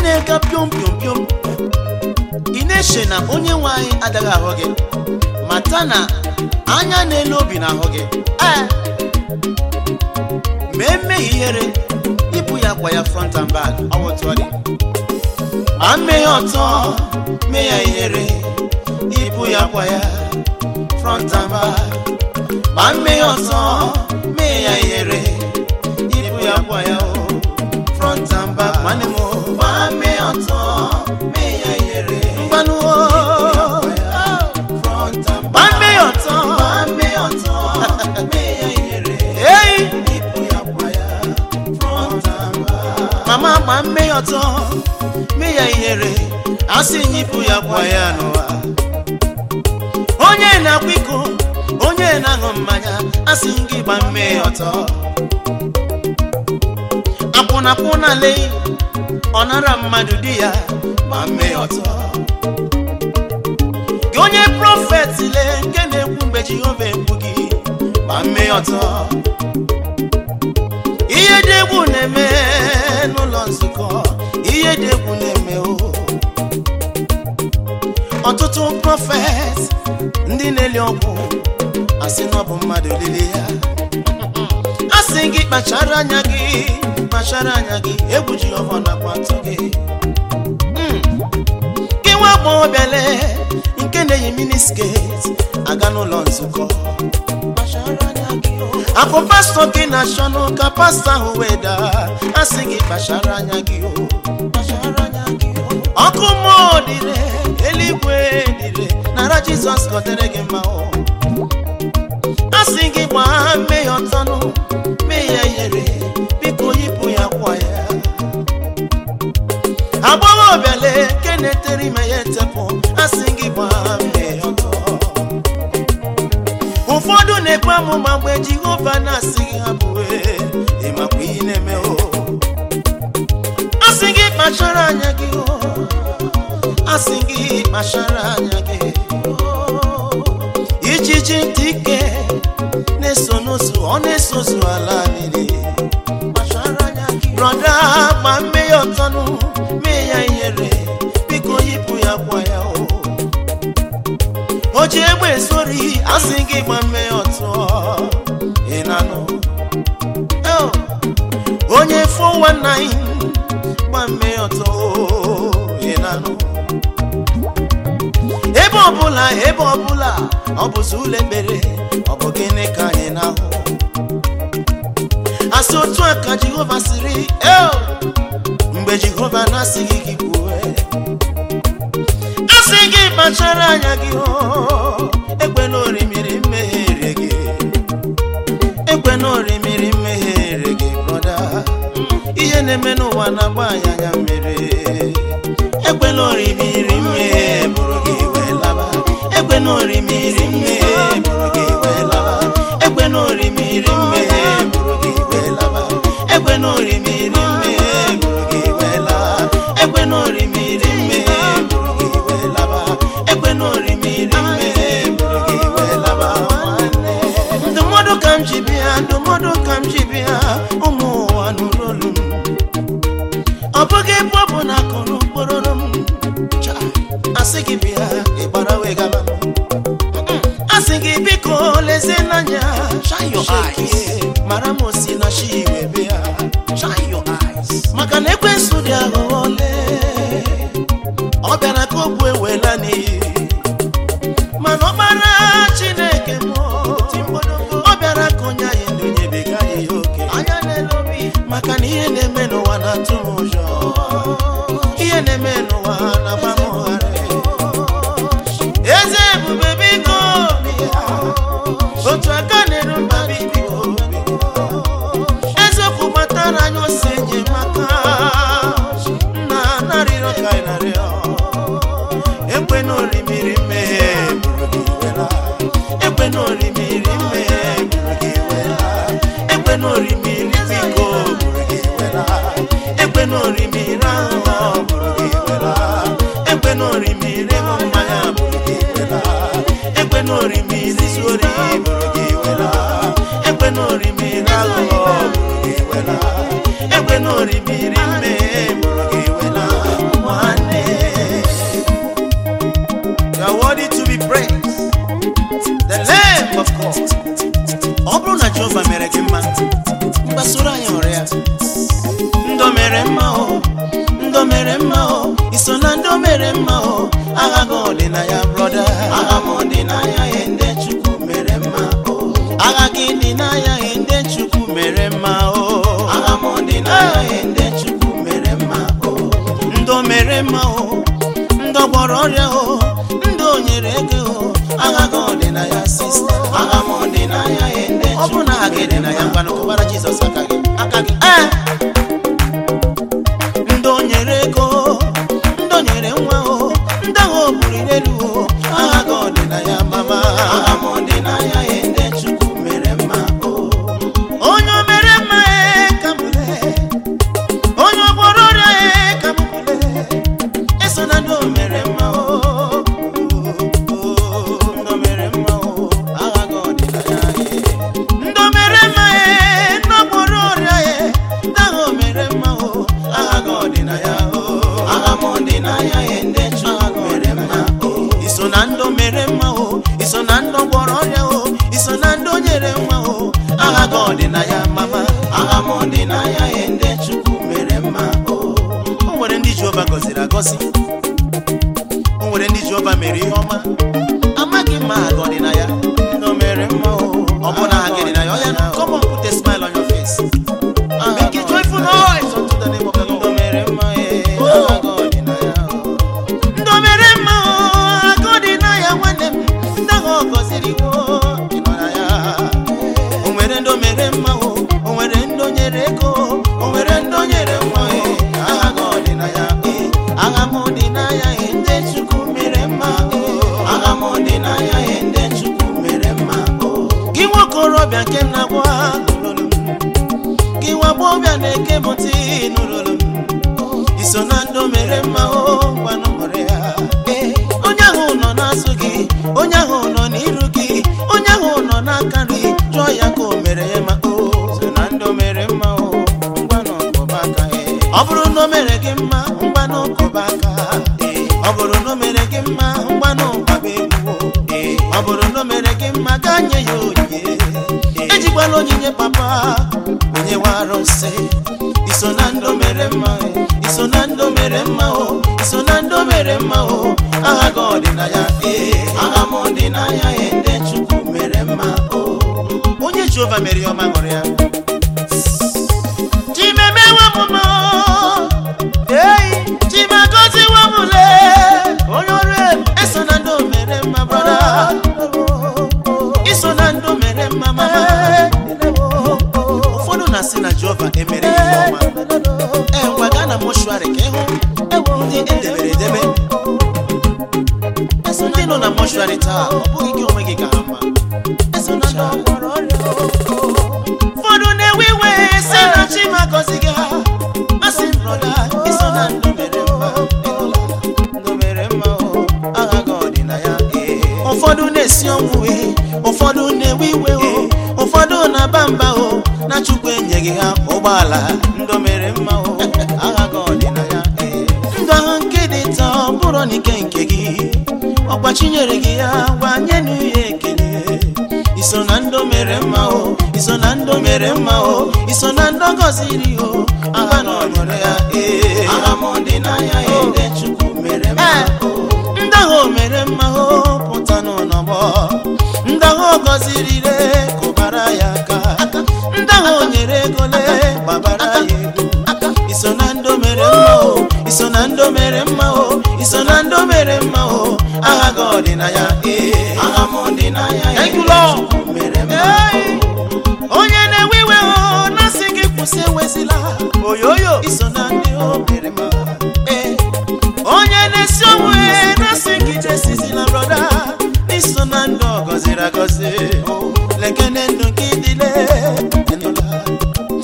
na-ega piom piom piom ị na-eche na onye nwe anyị agaghị ahụ gị mata na anya na-ele obi na-ahụ gị ee ma emeghị ihere ibu ya kwa ya front and back ọwụtụọdị ma mmehie ọtọ mee ya ihere ibu ya kwa ya front and back ma mmehie ọtọ mee ya ihere ibu ya kwa ya o front and back nwanne m o. ma mmehie ọtọ mee ya ihere mgbanụ o front and back ma mmehie ọtọ ma mmehie ọtọ mee ya ihere ei ibu ya kwa ya front and back mama ma mmehie ọtọ mee ya ihere asị nyipụ ya kwa ya n'ụwa onye na-akwa iko onye na-aṅụ mmanya asị gị gba mmehie ọtọ akwụnakwụna le ọ nara mmadụ di ya gba mmehie ọtọ gị onye prọfet le nke na-ekwu mgbe jehova ekwu gị gba mmehie ọtọ ihe dị egwu na-eme n'ụlọ nzukọ ihe dị egwu na-eme o ọtụtụ prọfet ndị na-eli ọgwụ asị na ọ bụ mmadụ lili ya asị gị kpachara anya gị kpachara anya gị egwu jehova nakwa atụ gị Mm. gị nwa agbọghọbịale nke na-eyi minisket aga n'ụlọ nzukọ kpachara anya gị o. akụ pastọ gị na-achọ n'ụka pastọ ahụ wee daa asị gị kpachara anya gị o kpachara anya gị o ọkụ mmụọ dịre eluigwe dịre nara jizọs gọdere gị mma o asị gị gbaa mmehie ọtọnụ mee ya ihere biko yipụ ya kwa ya agbọghọbịale nke na-etere ime ya etepụ asị gị gbaa mmehie ọtọ ụfọdụ na-ekpe amụma mgbe jehova na-asị gị ha bụe ịmakwa ihe na-eme o asị gị kpachara anya gị o asị gị kpachara anya gị ijiji ntị ike na-eso n'ozu ọ na-esozu ala niile kpachara anya gị brọda ma mmehie ọtọnụ mee ya ihere biko yipụ ya kwa ya o o ji egbe esori asị gị gba mmehie ọtọ ị na-anụ Oh, onye 419 gba mmehie ọtọ ị na-anụ ebe ọbụla ebe ọbụla ọ bụzi ụlọ ekpere ọ bụ gịnị ka anyị na-ahụ asị otu a ka jehova siri "Eo!" mgbe jehova na-asịghị gị kwue asị gị kpachara anya gị o ekwela orimiri mmehie gị ekwela orimiri mmehie gị brọda ihe na-eme n'ụwa na-agba anyị anya mmiri ekwela orimiri mmehie bụrụ gị wee laba ekwela orimiri mmehie bụrụ gị wee laba ekwela orimiri mmehie bụrụ gị wee laba ekwela orimiri mmehie bụrụ gị wee laba ekwela orimiri mmehie bụrụ gị wee laba ekwela orimiri mmehie bụrụ gị wee laba nwanne. ndụmọdụ ka m ji bịa ndụmọdụ ka m ji bịa ụmụ ụwa nụrụ olu m ọ bụghị ebe ọ bụ na akụrụ mkpụrụrụ m Cha, asị gị bịa ịgbara wee gaba asị gị biko lezie n'anya Shine your Shake eyes. it, mara m osi na chi wee bịa Shine your eyes. maka na ekwensu dị aghụghọ ole ọ bịara ka ogbu ewela n'iyi mana ọkpara chineke mụọ ọ bịara ka onye anyị ndị onye bega anyị ya oke anya na-elobi maka na ihe na-eme n'ụwa na-atụ m ụjọ ihe na-eme n'ụwa na-agba m ụgharị eze ebube biko bịa. otu aka na-eru mba biko bịa. eziokwu gbatara anyị ose enyemaka nna narịrịọ ka anyị narịọ ekwe na orimiri mmehie bụrụ gị wela ekwe na orimiri mmehie bụrụ gị wela ekwe na orimiri biko bụrụ gị wela ekwe na orimiri aghụghọ bụrụ gị wela ekwe na orimiri ịṅụ mmanya bụrụ gị wela ekwe na orimiri zuri bụrụ gị wela ekwe na orimiri aghụghọ bụrụ gị wela ekwe na orimiri mmehie bụrụ gị wela mere mma o iso na ndị o mere mma o agha gị dị na ya brọda agha m dị na ya ihe ndị chukwu mere mma o agha gị dị na ya ihe ndị chukwu mere mma o agha m dị na ya ihe ndị chukwu mere mma o ndị o mere mma o ndị ọ gwọrọ ọrịa o ndị o nyere ego o agha gị dị na ya sista agha m dị na ya ihe ndị ọ bụrụ na agha gị dị na ya ngwanụ kụbara jizọs aka gị aka gị ee ndị o nyere ego ndị o nyere nwa o ndị ahụ o buliri elu o agha gị ọ dị na ya mama agha m dị na ya ihe ndị chukwu mere mma o onye o mere mma e ka m lee onye ọ gwọrọ ọrịa e ka m lee eso na ndị o mere mma o ndị o mere mma o agha gị ọ dị na ya e ndị o mere mma e ndị ọ gwọrọ ọrịa e ndị ahụ o mere mma o agha gị ọ dị na ya o agha m dị na ya e ndị chukwu mere mma o iso na ndị o mere mma o iso na ndị ọ gwọrọ ọrịa o iso na ndị o nyere nwa o agha gị ọ dị na ya mama agha m dị na ya e ndị chukwu mere mma o o nwere ndị Jehova gọziri agọzi o nwere ndị Jehova mere ihe ọma amaghị m ma agha ọ dị na ya ndị o mere mma o ọ bụ na agha dị na ya ọ ya na come on put a smile on your face make a joyful noise unto the name of the Lord ndị o mere mma e agha ọ dị na ya o ndị o mere mma o agha ọ dị na ya nwanne m ndị ahụ ọ gọziri wo ị nọ na ya o nwere ndị o mere mma o o nwere ndị o nyere ego o nwere ndị o nyere nwa e agha gị ọ dị na ya e agha m dị na ya e ndị chukwu mere mma o agha m dị na ya e ndị chukwu mere mma o gị nwokorobịa nke m na-agwa nụrụlụ m gị nwa agbọghọbịa na-eke m ntị nụrụlụ m iso na ndị o mere mma o gwanụ mụrụ ya Ee, onye ahụ nọ n'azụ gị onye ahụ nọ n'iru gị onye ahụ nọ n'aka nri jụọ ya ka o mere ya ma o so na ndị o mere mma o ngwanụ kụba aka ya ọ bụrụ na o mere gị mma ngwanụ kụba aka Ee, ọ bụrụ na o mere gị mma ngwanụ gbaba egwu o. Ee, ọ bụrụ na o mere gị mma gaa nye ya onyinye Ee, ejikwala onyinye papa onye wa arụsị iso na ndị o mere mma e. iso na ndị o mere mma o iso na ndị o mere mma o agha gị ọ dị na ya ee agha m dị na ya e ndị chukwu mere mma o onye jehova mere ya ọma ṅụrụ ya chimemewe m mma ei chimagoziwe m lee onye ọrụ ebube eso na ndị o mere mma brọda iso na ndị o mere mma mama ụfọdụ na-asị na jehova emere ya ihe ọma ee ngwa gaa na mọshụarị ka ịhụ ndị edebere edebe eso ndị nọ na mọshụarị taa ọ bụghị gị onwe gị ka ha mma eso na ndị ọgwọrọ ọrịa ụfọdụ na-ewe iwe si na chima gọzi gị ha asị m brọda iso na ndụ mere mma ịnụla ndụ mere mma o agha gị ọ dị na ya ee ụfọdụ na-esi ọnwụ ee ụfọdụ na-ewe iwe o ụfọdụ na-aba mba o na chukwu enyeghị ha ụgbọala ndụ mere mma o agha gị ọ dị na ya ee ndụ ahụ nke dị taa ọ bụrụ na ike nke gị ọkwa chinyere gị ya gwa nye na ya ekele iso na ndụ mere mma o iso na ndụ mere mma o iso na ndụ gọziri o agha na ọnyere ya ee agha m dị na ya ee ndị chukwu mere mma o ndị ahụ o mere mma o pụta n'ọnọgbọ ndị ahụ ọ gọziri re kụbara ya aka ndị ahụ o nyere ego le gbabara ya egwu iso na ndụ mere mma o iso na ndụ mere mma o iso na ndụ mere mma o agha gị ọ dị na ya ee agha m dị na ya ee Thank you, Lord. Chukwu mere mma o onye na-ewe iwe o na-asị gị kwụsị ewezila oyoyo iso na ndị o mere mma ee onye na-esi ọnwụ e na-asị gị jesizila brọda iso na ndị ọ gọziri agọzi o